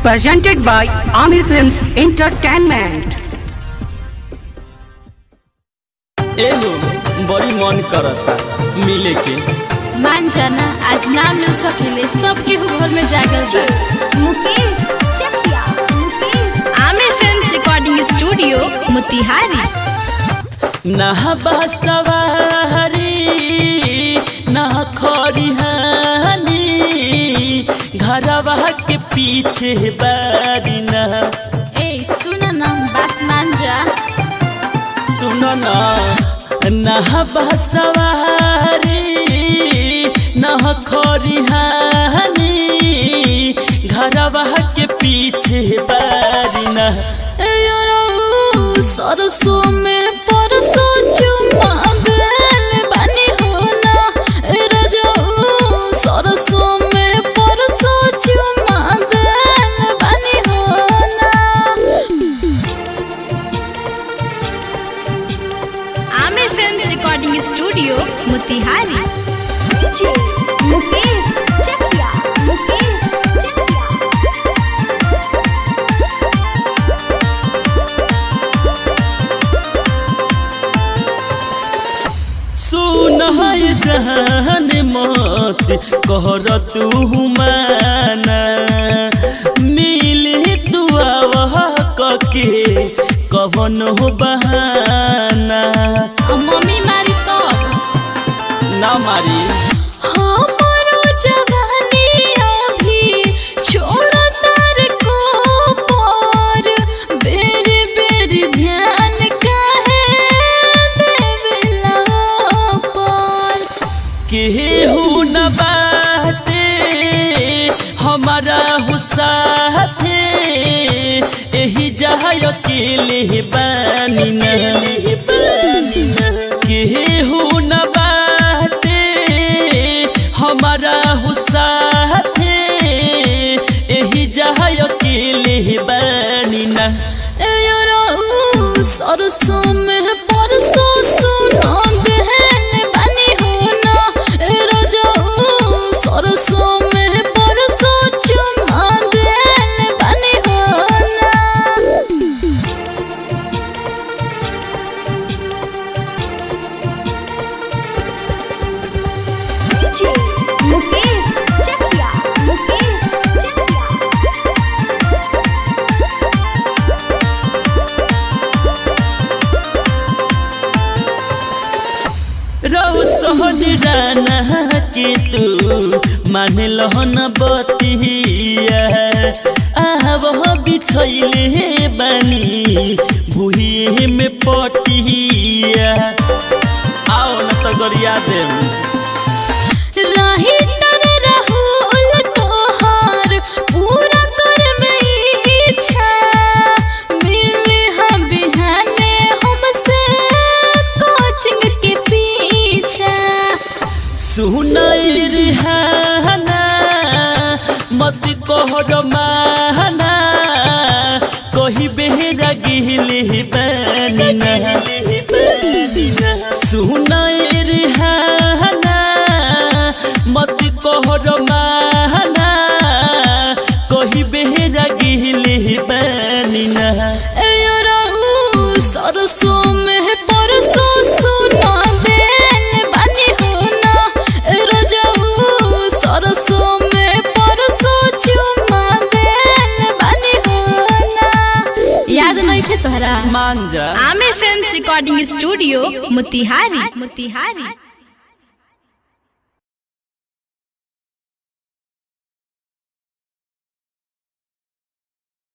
presented by Amir Films Entertainment. एहो बड़ी मन करता मिले के मान जाना आज ना मिल सकेले सबके घर में जागल बा Mukesh Chakiya Mukesh Aamir film recording studio Motihari नहबा सवारी ना खरिहानी घरवा के पीछे बारी ना ए सुन ना बात मान जा सुनो ना नहबा सवारी ना खरिहानी घरवा के पीछे बारी ना ए यारो सरसों में परसों चुमा गल बनी हो ना ए रजो सरसों में परसों चुमा गल बनी हो ना Aamir film recording studio Motihari DJ Mukesh Chakiya Mukesh Chakiya सुन है जहान मत कहर तू माना मिले तू आवह कके कवन हो बहाना मम्मी मारी तब ना मारी हमारो जवानी अभी छोड़ तार को पर बेरी बेरी ध्यान काहे देवेला पर केहू न बाटे हमारा हुसाथे एही जहाँ अकेले बानी न केहू न बाटे हमारा हुसाथे एही जहाँ अकेले बानी न ए यारो सरसों में परसों सुना गहन बनी हो ना ए रजो सरसों में परसों चुमा गहन बनी हो ना डीजे मुकेश चकिया मुकेश चकिया रौ सहन राना के तू मान लहन बतिया आव बिछैले बानी भुइए में पटिया आओ न त गरिया देम राही तर राहुल तोहार पूरा कर में इच्छा मिले हम बिहाने हमसे कोचिंग के पीछा सुनाई रिहाना मत कहर माना कही बेहरा गिले बानी ना सुनाई रिहाना मत कहर माना कही बेहरा गिले बानी ना ए यारो सरसों में परसों सुना देन बनी हो ना ए रजो सरसों में परसों चुमा देन बनी हो ना याद नहीं थे तोहरा मान जा Aamir film recording studio Motihari Motihari